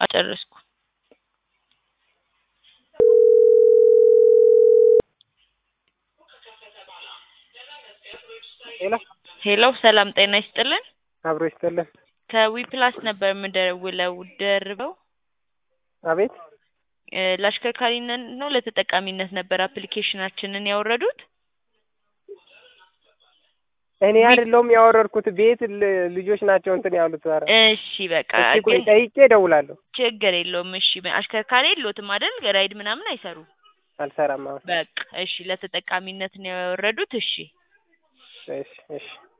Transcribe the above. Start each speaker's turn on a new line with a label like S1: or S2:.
S1: አጨረስኩ።
S2: ሄሎ
S1: ሄሎ ሰላም ጤና ይስጥልን።
S2: አብሮ ይስጥልን።
S1: ከዊፕላስ ነበር የምደውለው ደርበው
S2: አቤት
S1: እ ለአሽከርካሪነት ነው ለተጠቃሚነት ነበር አፕሊኬሽናችንን ያወረዱት?
S2: እኔ አይደለሁም ያወረድኩት ቤት ል- ልጆች ናቸው እንትን ያሉት። ኧረ
S1: እሺ በቃ
S2: እስኪ ቆይ
S1: ግን
S2: ጠይቄ እደውላለሁ።
S1: ችግር የለውም። እሺ አሽከርካሪ የለዎትም አይደል? ራይድ ምናምን አይሰሩም።
S2: አልሰራም አሁን።
S1: በቃ እሺ ለተጠቃሚነት ነው ያወረዱት። እሺ
S2: እሺ እሺ